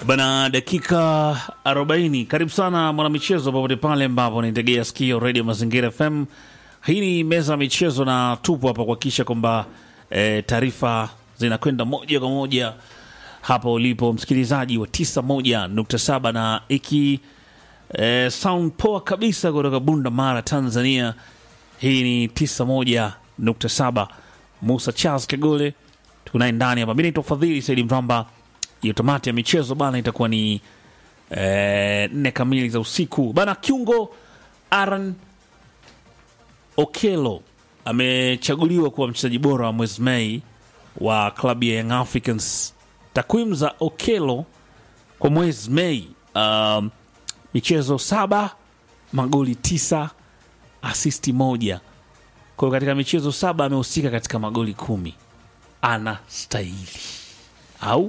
Bana, dakika 40. Karibu sana mwanamichezo, popote pale ambapo naitegea sikio Radio Mazingira FM. Hii ni meza ya michezo na tupo hapa kuhakikisha kwamba e, taarifa zinakwenda moja kwa moja hapa ulipo msikilizaji wa 91.7 na iki e, sound poa kabisa kutoka Bunda Mara, Tanzania. Hii ni 91.7. Musa Charles Kagole tunaye ndani hapa. Mi naitwa Fadhili Saidi Mramba. Hiyo tamati ya michezo bana itakuwa ni eh, nne kamili za usiku bana. Kiungo Aaron Okelo amechaguliwa kuwa mchezaji bora wa mwezi Mei wa klabu ya Young Africans. Takwimu za Okelo kwa mwezi Mei, um, michezo saba, magoli tisa, asisti moja. Kwa hiyo katika michezo saba amehusika katika magoli kumi. Ana stahili au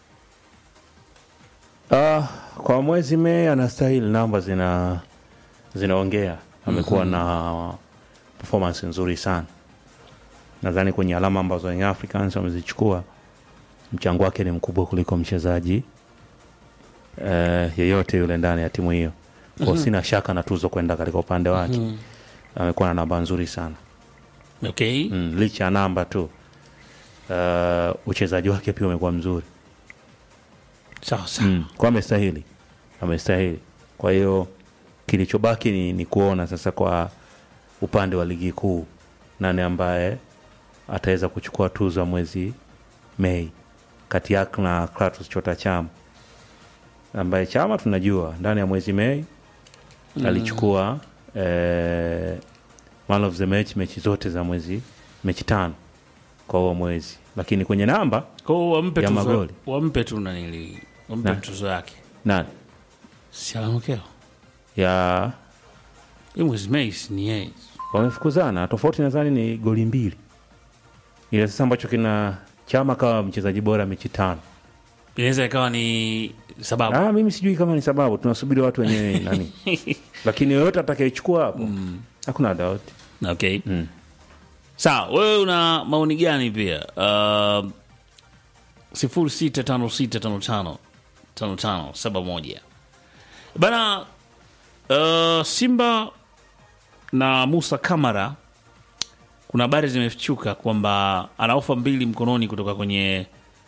Ah, kwa mwezi Mei anastahili, namba zina zinaongea. Amekuwa na performance nzuri sana. Nadhani kwenye alama ambazo Young Africans wamezichukua mchango wake ni mkubwa kuliko mchezaji eh, yeyote yule ndani ya timu hiyo. Kwa sina shaka na tuzo kwenda katika upande wake. Amekuwa na namba nzuri sana. okay. Mm, licha ya namba tu. Uh, uchezaji wake pia umekuwa mzuri. Sawa sawa. Mm, kwa amestahili amestahili. Kwa hiyo kilichobaki ni, ni kuona sasa kwa upande wa ligi kuu nani ambaye ataweza kuchukua tuzo ya mwezi Mei kati yake na Kratos Chota Chama ambaye Chama tunajua ndani ya mwezi Mei alichukua eh, man of the match mechi zote za mwezi mechi tano kwa huo mwezi, lakini kwenye namba Kwa hiyo wampe Ya tuzo, magoli. wampe tu nanili, wampe Na. tuzo yake nani si Alamokeo. ya Hii mwezi Mei si ni yeye. wamefukuzana tofauti nadhani ni goli mbili ile sasa ambacho kina chama kama mchezaji bora mechi tano Inaweza ikawa ni sababu ah, mimi sijui kama ni sababu tunasubiri watu wenyewe nani lakini yoyote atakayechukua hapo hakuna doubt okay. Mm. Sawa, wewe una maoni gani pia? Uh, sifuri sita tano sita tano tano tano tano saba moja bana. Uh, Simba na Musa Kamara, kuna habari zimefichuka kwamba ana ofa mbili mkononi kutoka kwenye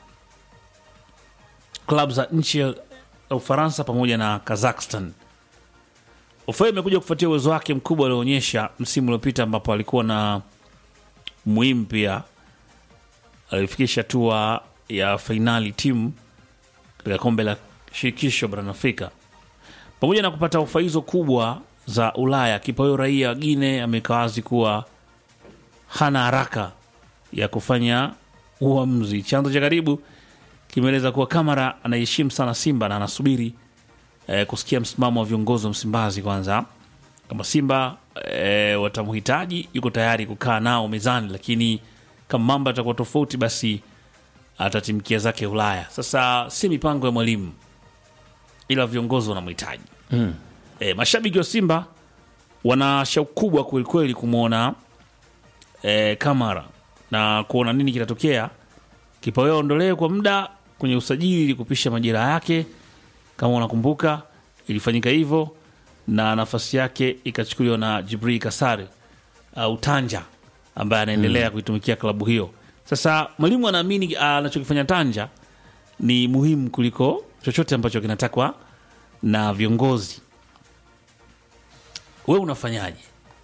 klabu za nchi ya Ufaransa pamoja na Kazakhstan. Ofa hiyo imekuja kufuatia uwezo wake mkubwa alioonyesha msimu uliopita ambapo alikuwa na muhimu pia alifikisha hatua ya fainali timu katika kombe la shirikisho barani Afrika. Pamoja na kupata ofa hizo kubwa za Ulaya, kipa huyo raia wa Guine ameweka wazi kuwa hana haraka ya kufanya uamuzi. Chanzo cha karibu kimeeleza kuwa Kamara anaheshimu sana Simba na anasubiri eh, kusikia msimamo wa viongozi wa Msimbazi kwanza. Kama Simba eh, watamhitaji, yuko tayari kukaa nao mezani, lakini kama mambo yatakuwa tofauti, basi atatimkia zake Ulaya. Sasa si mipango ya mwalimu, ila viongozi wanamhitaji. mm. E, mashabiki wa Simba wana shauku kubwa kwelikweli kumwona e, Kamara na kuona nini kitatokea. Kipa huyo aondolewe kwa muda kwenye usajili ili kupisha majira yake. Kama unakumbuka, ilifanyika hivyo na nafasi yake ikachukuliwa na Jibril Kasari au Tanja ambaye anaendelea kuitumikia klabu hiyo. Sasa mwalimu anaamini anachokifanya Tanja ni muhimu kuliko chochote ambacho kinatakwa na viongozi. We unafanyaje?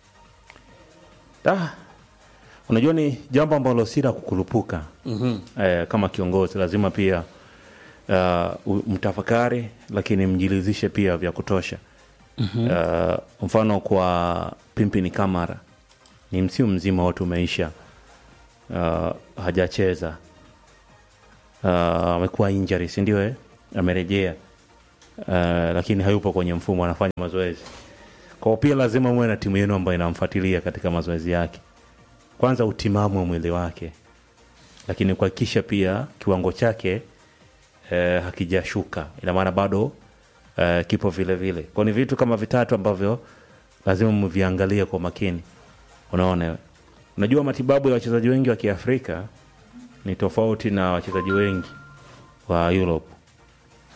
ah, unajua ni jambo ambalo si la kukurupuka mm eh, kama kiongozi lazima pia uh, mtafakari lakini mjilizishe pia vya kutosha mm-hmm. uh, mfano kwa pimpini kamara ni msimu mzima wote umeisha uh, hajacheza uh, amekuwa injury si ndio eh? amerejea uh, lakini hayupo kwenye mfumo anafanya mazoezi kwao pia lazima muwe na timu yenu ambayo inamfuatilia katika mazoezi yake kwanza utimamu wa mwili wake lakini kuhakikisha pia kiwango chake eh, hakijashuka ina maana bado eh, kipo vile vile kwao ni vitu kama vitatu ambavyo lazima mviangalie kwa makini unaona unajua matibabu ya wachezaji wengi wa kiafrika ni tofauti na wachezaji wengi wa europe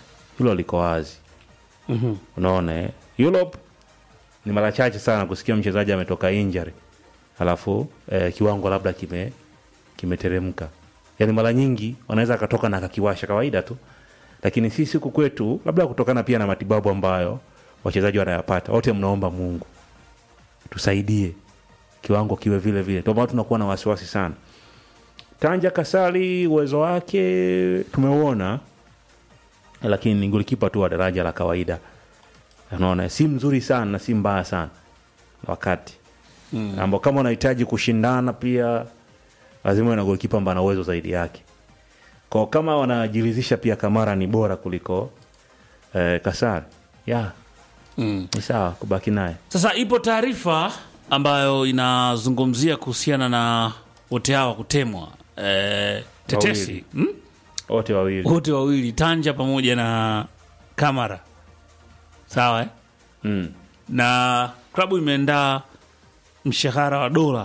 hilo liko wazi unaona eh? Europe ni mara chache sana kusikia mchezaji ametoka injury alafu eh, kiwango labda kime kimeteremka yaani mara nyingi wanaweza akatoka na akakiwasha kawaida tu lakini sisi huku kwetu labda kutokana pia na matibabu ambayo wachezaji wanayapata wote mnaomba mungu tusaidie kiwango kiwe vile vile ndio maana tunakuwa na wasiwasi sana tanja kasali uwezo wake tumeuona lakini ni golikipa tu wa daraja la kawaida unaona si mzuri sana na si mbaya sana wakati mm. ambao kama unahitaji kushindana pia lazima uwe na golikipa ambaye ana uwezo zaidi yake kwa kama wanajiridhisha pia kamara ni bora kuliko eh, kasari ya mm. ni sawa kubaki naye Sasa ipo taarifa ambayo inazungumzia kuhusiana na wote hawa kutemwa e, tetesi Wawili. hmm? wote wawili wote wawili Tanja pamoja na Kamara, sawa eh? mm. na klabu imeandaa mshahara wa dola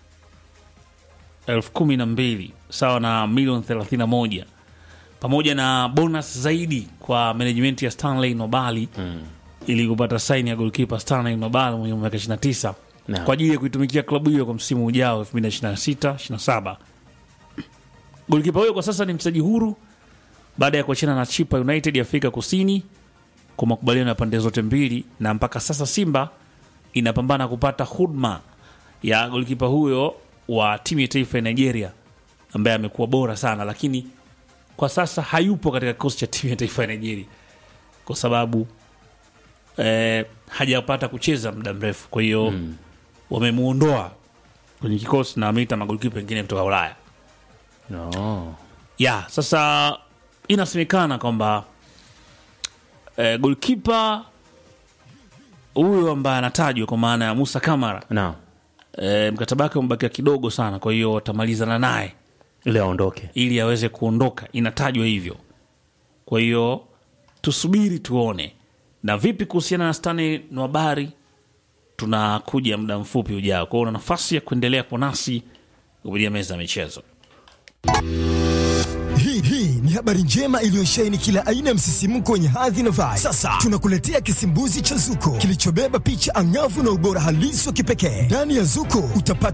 elfu kumi na mbili sawa na milioni thelathini na moja pamoja na bonus zaidi kwa management ya Stanley Nobali mm. ili kupata saini ya golkipa Stanley Nobali mwenye miaka 29 Naam. kwa ajili ya kuitumikia klabu hiyo kwa msimu ujao 2026 27. Golkipa huyo kwa sasa ni mchezaji huru baada ya kuachana na Chipa United ya Afrika Kusini kwa makubaliano ya pande zote mbili, na mpaka sasa Simba inapambana kupata huduma ya golikipa huyo wa timu ya taifa ya Nigeria ambaye amekuwa bora sana, lakini kwa sasa hayupo katika kikosi cha timu ya taifa ya Nigeria kwa sababu eh, hajapata kucheza muda mrefu. Kwa hiyo mm. wamemuondoa kwenye kikosi na wameita magolikipa wengine kutoka Ulaya no. ya sasa inasemekana kwamba eh, golkipa huyo ambaye anatajwa kwa maana ya Musa Kamara na eh, mkataba wake umebakia kidogo sana, kwa hiyo watamalizana naye ili aondoke ili aweze kuondoka, inatajwa hivyo. Kwa hiyo tusubiri tuone. Na vipi kuhusiana na Stanley Nwabari, tunakuja muda mfupi ujao. Kwa hiyo una nafasi ya kuendelea kwa nasi kupitia meza ya michezo. Hii hii ni habari njema iliyosheheni kila aina ya msisimko wenye hadhi na vibe. Sasa tunakuletea kisimbuzi cha Zuko kilichobeba picha angavu na ubora halisi wa kipekee. Ndani ya Zuko utapata